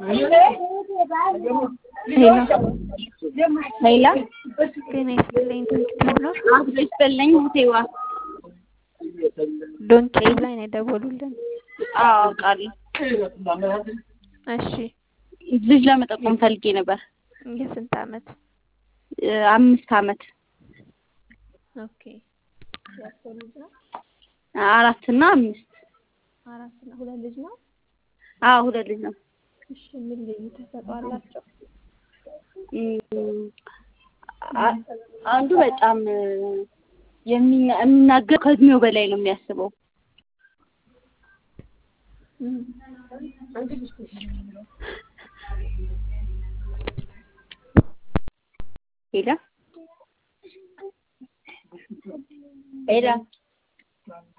ሄሎ ጤና ይስጥልኝ ዶንኪ ነው አብሮ ይስጥልኝ ሙቴዋ ዶንኪ ላይ ነው የደወሉልን። አዎ አውቃለሁ። እሺ ልጅ ለመጠቆም ፈልጌ ነበር። የስንት አመት? አምስት አመት ኦኬ የእርሶ ልጅ ነው? አራት እና አምስት አራት እና ሁለት ልጅ ነው? አዎ ሁለት ልጅ ነው። እሺ ምን ልዩ ተሰጥኦ አላቸው? እም፣ አ- አንዱ በጣም የሚና- የሚናገር ከእድሜው በላይ ነው የሚያስበው። ሄላ ሄላ